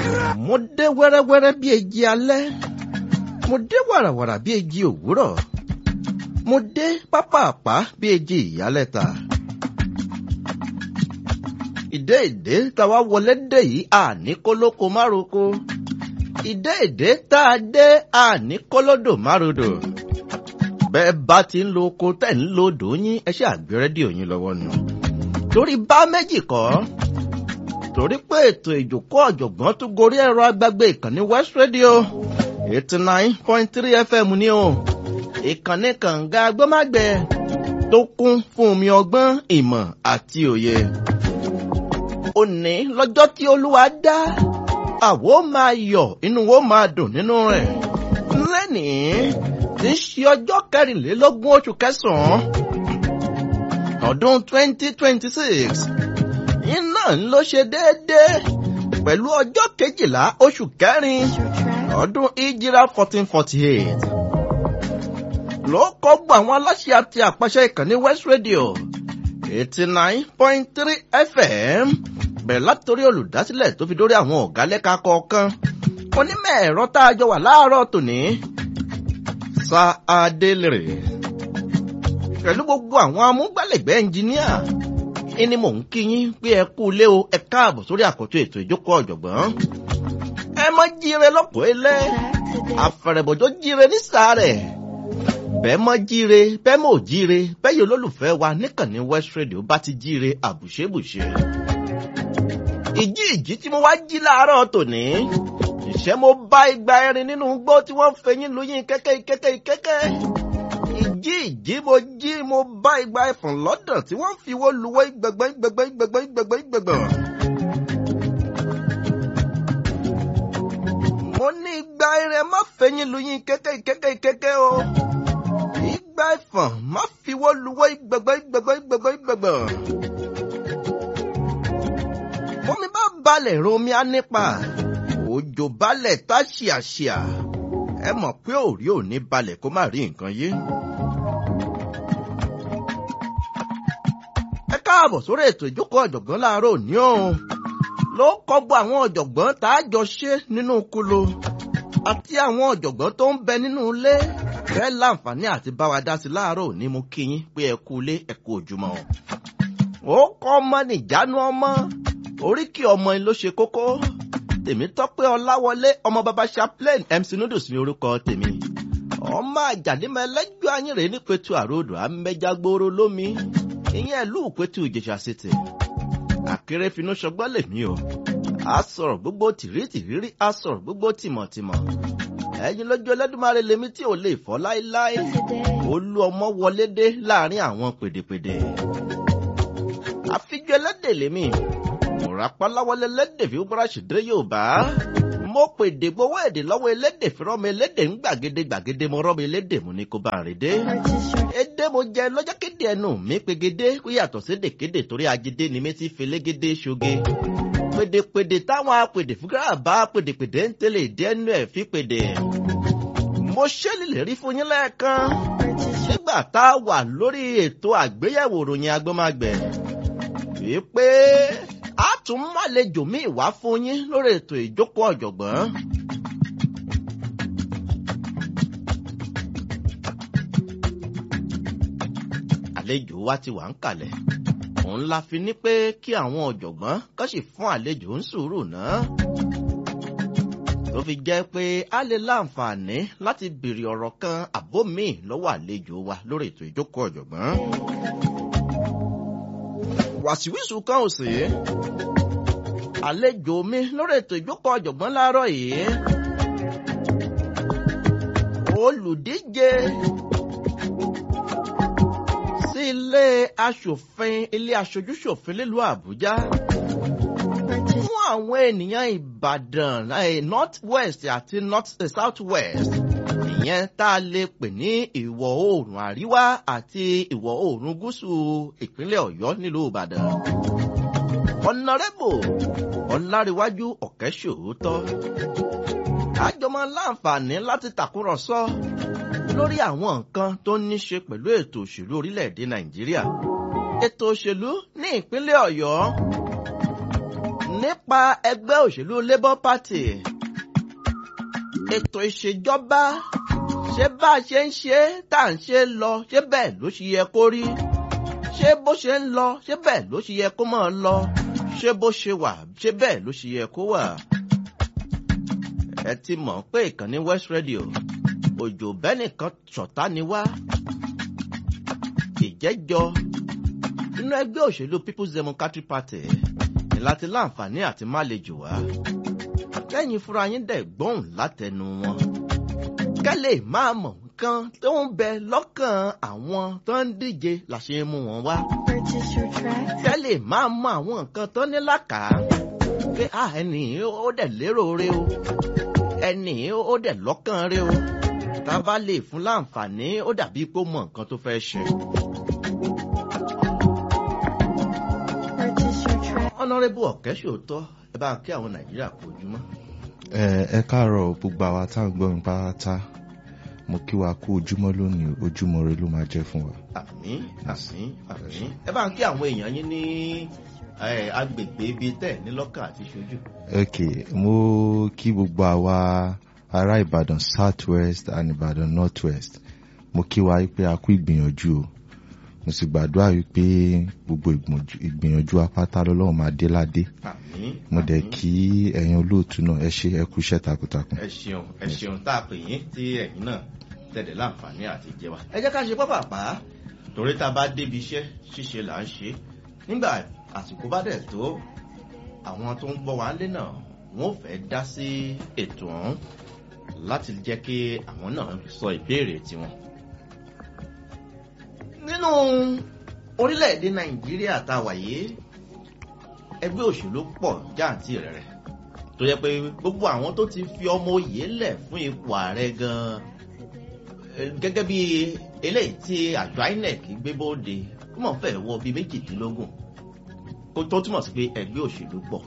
mo dé wẹ́rẹ́wẹ́rẹ́ bí eji alẹ́ mo dé wàràwàrà bí eji òwúrọ̀ mo dé pápápá bí eji ìyálẹ̀ta. ìdé ìdé táwa wọlé dé yìí àní kólókó mároko ìdé ìdé tá a dé àní kólódò márodò bẹ́ẹ̀ bá ti ń lo oko tẹ̀ ń lo odò yín ẹ ṣe àgbé rédíò yín lọ́wọ́ nù. torí bá méjì kọ́ torí pé ètò ìjòkó ọ̀jọ̀gbọ́n tún gorí ẹ̀rọ agbágbé ìkànnì West Radio eighty nine point three FM ní o ìkànnì kànga agbọ́mágbẹ́ tó kún fún omi ọgbọ́n ìmọ̀ àti òye. òní lọ́jọ́ tí olúwa dá àwo máa yọ̀ inú wo máa dùn nínú rẹ̀ lẹ́nìí tí ń ṣe ọjọ́ kẹrìnlélógún oṣù kẹsàn-án ọdún twenty twenty six iná ló ṣe déédéé pẹ̀lú ọjọ́ kejìlá oṣù kẹrin ọdún ìjìrá fourteen forty eight ló kọ́ gbọ́ àwọn aláṣẹ àti àpàṣẹ ìkànnì West Radio eighty nine point three FM bẹ̀rẹ̀ látòrí olùdásílẹ̀ tó fi dórí àwọn ọ̀gá lẹ́ka kọ̀ọ̀kan onímọ̀ ẹ̀rọ tá a jọ wà láàárọ̀ tòní sa adélèrè pẹ̀lú gbogbo àwọn amúgbálẹ́gbẹ̀ẹ́ ẹnjìníà ìní mò ń kí yín pé ẹ kú ilé o ẹ káàbọ̀ sórí àkótó ètò ìjókòó ọ̀jọ̀gbọ́n ẹ má jíire lọ́pọ̀ ilé àfẹ̀rẹ̀bọ̀jọ́ jíire ní sàárẹ̀ bẹ́ẹ̀ mọ́ jíire bẹ́ẹ̀ mọ́ jíire bẹ́ẹ̀ yóò lólùfẹ́ wa níkànnì West Radio bá ti jíire àbùṣebùṣe ìjí ìjí tí mo wá jí láàárọ̀ tòní ìṣẹ́ mo bá igba ẹrin nínú igbó tí wọ́n ń fẹyín lóyún kẹ́kẹ́ kẹ́kẹ́ kẹ́kẹ́ ìjí ìjí mo jí mo bá igba ẹfọ̀n lọ́dọ̀ tí wọ́n ń fi wó luwọ́ ìgbẹ̀gbẹ́ ìgbẹ̀gbẹ́ ìgbẹ̀gbẹ́ ìgbẹ̀gbẹ́ ìgbẹ̀gbẹ́. mo ní igba ẹrin má fẹyín lóyún kẹ́kẹ́ kẹ́kẹ́ kẹ́kẹ́ o igba ẹfọ̀n má fi wó luwọ́ ìgbẹ̀gbẹ́ ìgbẹ̀gbẹ́ ìgbẹ̀gbẹ́ ìgbẹ̀gbẹ́. omi bá balẹ̀ romi á nípa òjò balẹ̀ tá ṣìàṣìà ẹ mọ̀ pé òrí ò ní balẹ̀ kó má rí nǹkan yé. ẹ káàbọ̀ sórí ètò ìjókòó ọ̀jọ̀gbọ́n láàárọ̀ òní o ló kọ́gbọ́ àwọn ọ̀jọ̀gbọ́n tá a jọ ṣe nínú kulo àti àwọn ọ̀jọ̀gbọ́n tó ń bẹ nínú ilé fẹ́ láǹfààní àti bá wa dá sí láàárọ̀ òní mú kí yín pé ẹ kú ilé ẹ kú ojúmọ́ ó kọ́ ọmọ nìjánu ọmọ oríkì ọmọ ló ṣe kókó tèmítọ́pẹ́ ọláwọlé ọmọ baba chaplain mc noodles ní orúkọ tèmi ọmọ àjàdímọ ẹlẹ́jọ́ ayínrè ní pẹ̀tù àròdò amẹ́jágbóró lómi ìyẹn ìlú pẹ̀tù ìjẹ̀ṣà city akérèfínú ṣọgbọ́n lèmi o a sọ̀rọ̀ gbogbo tìrítìrírí a sọ̀rọ̀ gbogbo tìmọ̀tìmọ̀ ẹ̀yin lójú ẹlẹ́dùnmáre lèmi tí ò lè fọ́ láéláé olú ọmọ wọlé dé láàrin àwọn pèdèpèdè àfijọ́ ẹlẹ́dẹ̀ lèmi mọ̀rápáláwọlé lédè fi búra ṣèdè yorùbá mo pèdè gbowó èdè lọ́wọ́ elédè fi rọ́mọ elédè ń gbàgede gbàgede mo rọ́mọ elédè mo ní kó bá rìn dé. èdè mo jẹ lọ́jọ́ kéde ẹnu mi pegede kó yàtọ̀ sí dèkéde torí agídé ni mi ti felégédé ṣoge. pèdèpèdè táwọn apèdè fúgárà bá pèdèpèdè ń tẹ̀lé ìdí ẹnu ẹ̀ fi pèdè. mo ṣèlérí rí fún yín lẹ́ẹ̀kan nígbà tá a wà lórí ètò àgbéyẹ̀wò ròyìn agbọ́mágbẹ̀ wípé a tún mọ̀lẹ́jọ míì wá fún yín lórí ètò ìjókòó ọ̀jọ̀gbọ́n. àlejò wa ti wà ń kalẹ̀ òun la fi ní pé kí àwọn ọ̀jọ̀gbọ́n kàn sì fún àlejò ń sùúrù náà. tó fi jẹ́ pé a lè láǹfààní láti béèrè ọ̀rọ̀ kan àbó míì lọ́wọ́ àlejò wa lórí ètò ìjókòó ọ̀jọ̀gbọ́n wàsíwìsù kan ò sí. àlejò mi lórí ètò ìjókòó ọ̀jọ̀gbọ́n láàárọ̀ yìí. olùdíje sí ilé aṣòfin ilé aṣojúṣòfin nílùú àbújá fún àwọn ènìyàn ìbàdàn north west àti north south west ìyẹn tá a lè pè ní ìwọ̀ oòrùn àríwá àti ìwọ̀ oòrùn gúúsù ìpínlẹ̀ ọ̀yọ́ nílùú ìbàdàn. ọ̀nàrẹ́bù ọ̀làríwájú ọ̀kẹ́sòótọ́. àjọmọ láǹfààní láti tàkúrọ̀sọ lórí àwọn nǹkan tó ní ṣe pẹ̀lú ètò òṣèlú orílẹ̀-èdè nàìjíríà. ètò òṣèlú ní ìpínlẹ̀ ọ̀yọ́ nípa ẹgbẹ́ òṣèlú labour party ètò ìṣèjọba ṣé bá a ṣe ń ṣe tá à ń ṣe lọ ṣé bẹ́ẹ̀ ló ṣe yẹ kó rí ṣé bó ṣe ń lọ ṣé bẹ́ẹ̀ ló ṣe yẹ kó máa lọ ṣé bó ṣe wà ṣé bẹ́ẹ̀ ló ṣe yẹ kó wà. ẹ ti mọ̀ pé ìkànnì West Radio òjò bẹ́nìkan ṣọ̀tá ni wá ìjẹ́jọ́ nínú ẹgbẹ́ òṣèlú People's Democratic Party ní láti láǹfààní àti má lè jù wá kẹ́yìn fúnra yín dẹ̀ gbóhùn látẹnu wọn kẹ́lẹ̀ máa mọ̀ nǹkan tó ń bẹ lọ́kàn àwọn tó ń díje la ṣe ń mú wọn wá Purchase your track. kẹ́lẹ̀ máa mọ àwọn nǹkan tó ní làkàá pé à ẹnì ó dẹ̀ lérò rẹ o ẹnì ó dẹ̀ lọ́kàn rẹ o tá a bá lè fún láǹfààní ó dàbí pé ó mọ nǹkan tó fẹ́ ṣe. Purchase your track. ọ̀nàrẹ́bù ọ̀kẹ́ ṣòótọ́ ẹ bá kí àwọn nàìjíríà kú ojúmọ́. ẹ ẹ káàárọ̀ gbogbo àwa tá à ń gbọ́ mi pátá mo kí wa kú ojúmọ́ lónìí ojúmọ́ rẹ ló máa jẹ́ fún wa. àmín àmín àmín ẹ bá ń kí àwọn èèyàn yín ní eh, agbègbè ibi tẹ̀ ní lọ́kàn àti ṣojú. ok mo kí gbogbo àwa ará ìbàdàn south west and ìbàdàn north west mo kí wa pé a kú ìgbìyànjú o mo sì gbàdúrà wípé gbogbo ìgbìyànjú- ìgbìyànjú apáta lọ́lọ́run máa dé ládé àmín mo dẹ̀ àmín. kí ẹ̀yin olóòtú náà ẹ ṣe ẹ kú iṣẹ́ takuntakun. ẹ ṣeun ẹ ṣeun tá a pè yín tí ẹ̀yin náà tẹ̀lé láǹfààní àti jẹ wa. ẹ jẹ́ ká ṣe pápápá torí tá a bá débi iṣẹ́ ṣíṣe là ń ṣe nígbà àsìkò bá dẹ̀ tó àwọn tó ń gbọ́ wa lé náà wọ́n fẹ́ dá sí ètò ọ̀hún láti jẹ́ kí àwọn náà sọ ìbéèrè tiwọn. nínú orílẹ̀-èdè nàìjíríà tá a wà yìí ẹgbẹ́ òṣèlú pọ̀ jáàntì rẹ̀ rẹ̀ tó yẹ pé gbogbo àwọn tó ti fi ọmọ òye lẹ̀ fún ipò ààrẹ gan-an eh, gẹ́gẹ́ bí eléyìí tí àjọ INEC gbé bóde ó mọ̀ fẹ́ wọ bíi méjìdínlógún kó tó túmọ̀ sí pé ẹgbẹ́ òṣèlú pọ̀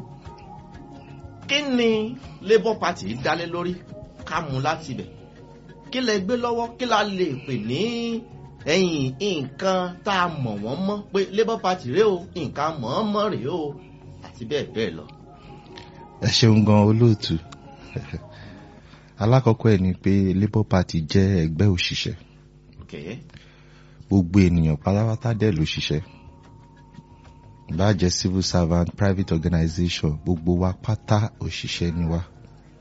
kí ni Labour Party dálé lórí ká mú láti bẹ̀ kí lẹ gbé lọ́wọ́ kí la lè pè ní ẹ̀yìn nǹkan tá a mọ̀ wọ́n mọ́ pé Labour Party rèé o nǹkan mọ̀ ọ́n mọ́ rèé o àti bẹ́ẹ̀ bẹ́ẹ̀ lọ. ẹ ṣeun gan olóòtú alákọ̀ọ́kọ́ ẹ̀ ni pé labour party jẹ́ ẹgbẹ́ òṣìṣẹ́ Okay. gbogbo ènìyàn pátápátá dẹ̀ ló ṣiṣẹ́ bá jẹ́ civil servant private organisation gbogbo wa pátá òṣìṣẹ́ ni wá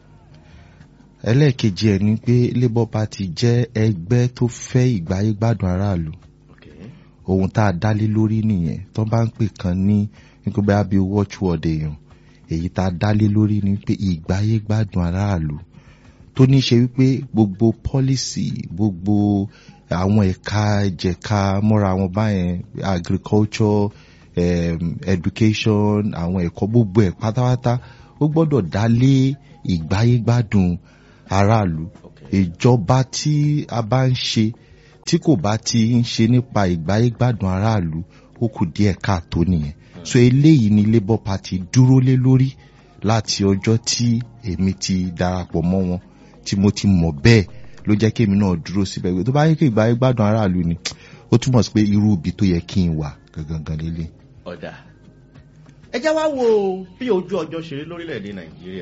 ẹlẹ́ẹ̀kejì ẹ̀ ni pé labour party jẹ́ ẹgbẹ́ tó fẹ́ ìgbáyé gbádùn aráàlú Okay. ohun tá a dálé lórí nìyẹn tó bá ń pè kan ní nígbà bá bí watchword èèyàn èyí tá a dálé lórí ni pé ìgbáyé gbádùn aráàlú tó ní í ṣe wípé gbogbo pọ́lísì gbogbo àwọn ẹ̀ka ẹ̀jẹ̀ka mọ́ra àwọn báyẹn agriculture um, education àwọn ẹ̀kọ́ gbogbo ẹ̀ pátápátá ó gbọ́dọ̀ dálé ìgbáyé gbádùn aráàlú Okay. ìjọba tí a bá ń ṣe tí kò bá ti ń ṣe nípa ìgbáyégbádùn aráàlú ó kù díẹ̀ káàtó nìyẹn so eléyìí ni labour party dúró lé lórí láti ọjọ́ tí èmi ti darapọ̀ mọ́ wọn tí mo ti mọ̀ bẹ́ẹ̀ ló jẹ́ kí èmi náà dúró síbẹ̀ pé tó bá yẹ kí ìgbáyégbádùn aráàlú ni ó túmọ̀ sí pé irú ibi tó yẹ kí n wà gangan lélẹ̀. ọ̀dà ẹ já wá wo bí ojú ọjọ́ ṣe rí lórílẹ̀‐èdè nàìjíríà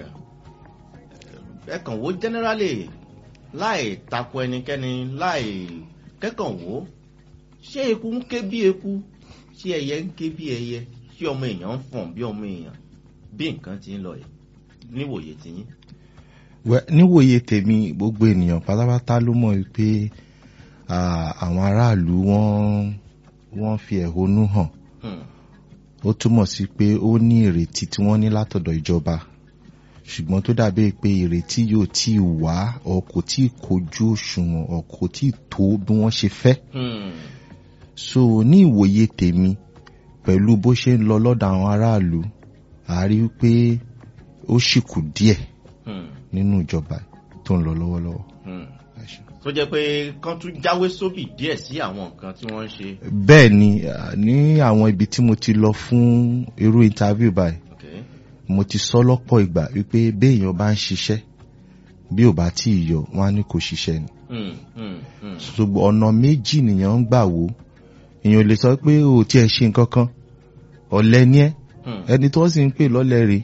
ẹ kàn wò generally láì tako ẹnikẹ́ni láì kẹ́kàn wò ṣé eku ń ké bí eku ṣé ẹyẹ ń ké bí ẹyẹ ṣé ọmọ èèyàn ń fọ̀n bí ọmọ èèyàn bí nǹkan ti ń lọ yìí níwòye tiyín. Wẹ́, níwòye tèmi gbogbo ènìyàn pátápátá ló mọ̀ pé ah, àwọn aráàlú wọ́n wọ́n fi ẹ̀hónú hàn Hmm. ó túmọ̀ sí pé ó ní ìrètí tí wọ́n ní látọ̀dọ̀ ìjọba ṣùgbọ́n tó dàbí pé ìrètí yóò tí ì wá ọ kò tí ì kojú òṣùwọ̀n ọ kò tí ì tó bí wọ́n ṣe fẹ́ Hmm. so ní ìwòye tèmi pẹ̀lú bó ṣe ń lọ lọ́dọ̀ àwọn aráàlú a rí pé ó sì kù díẹ̀ Hmm. nínú ìjọba tó ń lọ lọ́wọ́lọ́wọ́. Hmm. Ẹ ṣé. tó jẹ́ pé kán tún jáwé sóbì díẹ̀ sí àwọn nǹkan tí wọ́n ń ṣe. bẹ́ẹ̀ ni ah, ní àwọn ibi tí mo ti lọ fún irú interview báyìí Okay. mo ti sọ lọ́pọ̀ ìgbà wípé béèyàn bá ń ṣiṣẹ́ bí ò bá tí ì yọ wọn á ní kò ṣiṣẹ́ ni Hmm. Hmm. Hmm. ṣùgbọ́n ọ̀nà méjì nìyẹn ń gbà wò èèyàn lè sọ pé o ò tiẹ̀ ṣe nǹkan kan ọ̀lẹ ni ẹ́ Hmm. ẹni tó sì ń pè lọ́lẹ̀ rè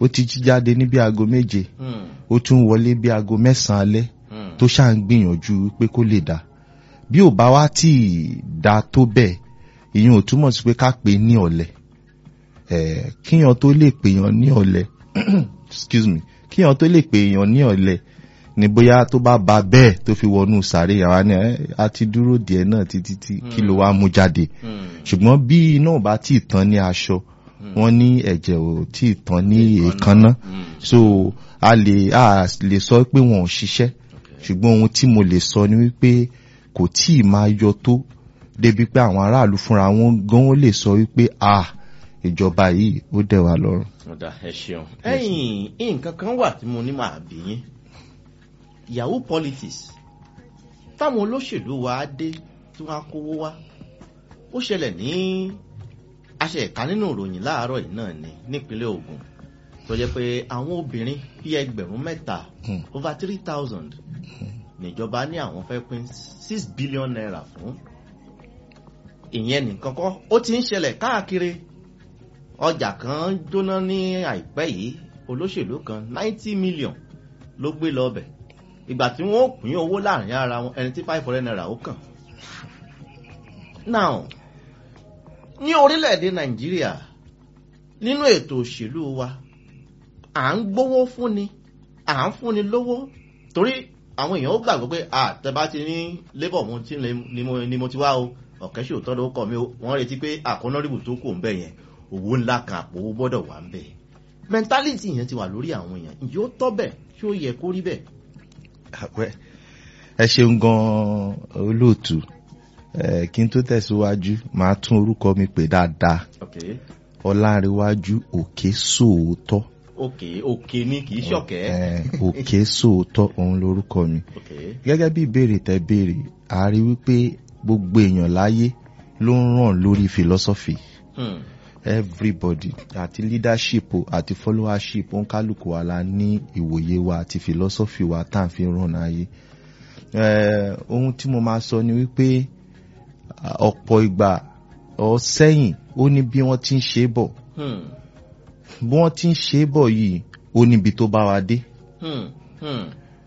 ó ti jí jáde ní bí aago méje Hmm. ó tún wọlé bí aago mẹ́sàn-án alẹ́ Hmm. tó ṣáà ń gbìyànjú pé kó lè dá bí ò bá wá tí ì dá tó bẹ́ẹ̀ ìyẹn ò túmọ̀ sí pé ká pè é ní ọ̀lẹ Eh, kíyàn tó lè pèèyàn ní ọ̀lẹ excuse me kíyàn tó lè pèèyàn ní ọ̀lẹ ni bóyá tó bá ba bẹ́ẹ̀ tó fi wọnú sàárè àwa ni "Eh, a ti dúró díẹ̀ náà títí tí kí ló wá mú jáde Hmm. ṣùgbọ́n bí iná ò bá tí ì tán ní aṣọ wọ́n ní ẹ̀jẹ̀ ò tí ì tán ní èékánná Hmm. so a lè a lè sọ pé wọn ò ṣiṣẹ́ ṣùgbọ́n ohun tí mo lè sọ ni wípé kò tí ì máa yọ tó débi pé àwọn aráàlú fúnra wọn gan ó lè sọ wípé a ìjọba yìí ó dẹ̀ wá lọ́rùn. ọ̀dà ẹ ṣeun. ẹ̀yìn nǹkan kan wà tí mo ní máa bí yín yahoo politics táwọn olóṣèlú wa dé tí wọ́n á kówó wá ó ṣẹlẹ̀ ní aṣẹ ẹ̀ka nínú ìròyìn láàárọ̀ yìí náà ni nípínlẹ̀ Ògùn tó jẹ́ pé àwọn obìnrin bíi ẹgbẹ̀rún mẹ́ta Hmm. over three thousand níjọba ní àwọn fẹ́ pín six billion naira fún ìyẹn nìkan kọ́ ó ti ń ṣẹlẹ̀ káàkiri ọjà kan jóná ní àìpẹ́ yìí olóṣèlú kan ninety million ló gbé lọ bẹ̀ ìgbà tí wọ́n pín owó láàrin ara wọn ẹni tí five hundred naira ó kàn. now ní orílẹ̀-èdè nàìjíríà nínú ètò òṣèlú wa à ń gbówó fúnni à ń fúnni lówó torí àwọn èèyàn ó gbàgbọ́ pé àtẹ̀bá ti ní labour mo ti lè- ni mo- ni mo ti wá o ọ̀kẹ́ ṣòótọ́ ló kọ́ mi o wọ́n retí pé àkọ́nọ́rìbù tó kù ń bẹ̀ yẹn owó ńlá kan àpò owó gbọ́dọ̀ wà ń bẹ̀ mentality yẹn ti wà lórí àwọn èèyàn ǹjẹ́ ó tọ́ bẹ̀ ṣé ó yẹ kó rí bẹ́ẹ̀. àpẹ ẹ ṣeun gan olóòtú ẹ kí n tó tẹ̀síwájú màá tún orúkọ mi pè dáadáa okay ọlárẹ̀wájú òkè sóòótọ́ okay okay ni kì í ṣọ̀kẹ́. ẹ, òkè sóòótọ́ òun lorúkọ mi okay gẹ́gẹ́ bí ìbéèrè tẹ béèrè a rí wípé gbogbo èèyàn láyé ló ń ràn lórí philosophy hmm. everybody àti leadership o àti followership òǹkálùkù wa la ní ìwòye wa àti philosophy wa tá à ń fi ràn ayé Eh, ohun tí mo máa sọ ni wípé ah, ọ̀pọ̀ ìgbà ọ sẹ́yìn ó ní bí wọ́n ti ń ṣe é bọ̀ Hmm. bí wọ́n ti ń ṣe é bọ̀ yìí ó níbi tó bá wa dé Hmm. Hmm.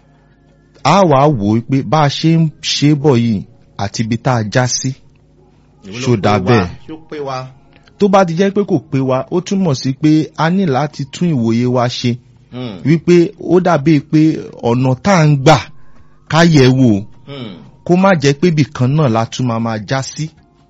a wàá wò ó pé bá a ṣe ń ṣe é bọ̀ yìí àti ibi tá a já sí Èwo ló Ṣó pé dà wa? bẹ́ẹ̀? ṣó pé wa. tó bá ti jẹ́ pé kò pé wa ó túmọ̀ sí pé a ní láti tún ìwòye wa ṣe Hmm. wípé ó dàbí pé ọ̀nà tá à ń gbà ká yẹ̀ wò Hmm. kó má jẹ́ pé ibìkan náà la tún máa máa já sí.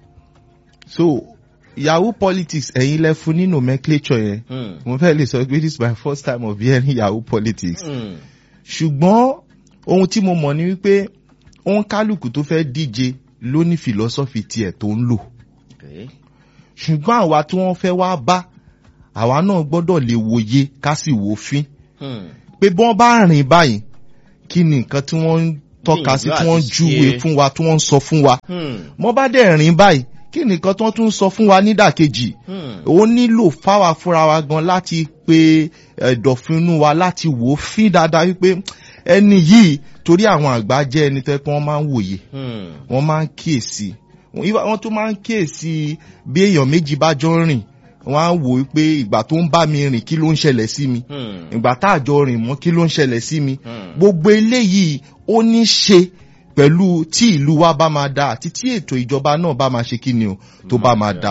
so yahoo politics ẹ̀yin lẹ fún ní nomenclature yẹn Hmm. mo fẹ́ lè sọ pé this is my first time of hearing yahoo politics. Hmm. ṣùgbọ́n ohun tí mo mọ̀ ni wípé òun kálukú tó fẹ́ díje ló ní philosophy tiẹ̀ tó ń lò okay. ṣùgbọ́n àwa tí wọ́n fẹ́ wá bá àwa náà gbọ́dọ̀ lè wòye ká sì wò fín Hmm. pé bí wọ́n bá rìn báyìí kí ni nǹkan tí wọ́n ń tọ́ka sí tí wọ́n ń Gbìyànjú àti júwe ṣe. fún wa tí wọ́n ń sọ fún wa Hmm. wọ́n bá dẹ̀ rìn báyìí kí ni nǹkan tí wọ́n tún ń sọ fún wa nídàkejì Hmm. ó nílò fáwa fúnra wa gan láti pe ẹ̀dọ̀fínú wa láti wò ó fín dáadáa wípé ẹni yìí torí àwọn àgbà jẹ́ ẹni tó yẹ pé wọ́n máa ń wòye Hmm. wọ́n máa ń kíyèsí wọ́n tún máa ń kíyèsí bí èèyàn méjì bá jọ ń rìn wọ́n á wò ó pé ìgbà tó ń bá mi rìn kí ló ń ṣẹlẹ̀ sí mi Hmm. ìgbà tá a jọ rìn mọ́ kí ló ń ṣẹlẹ̀ sí mi Hmm. gbogbo eléyìí ó ní ṣe pẹ̀lú tí ìlú wa bá máa da àti tí ètò ìjọba náà bá máa ṣe kí ni o tó bá máa da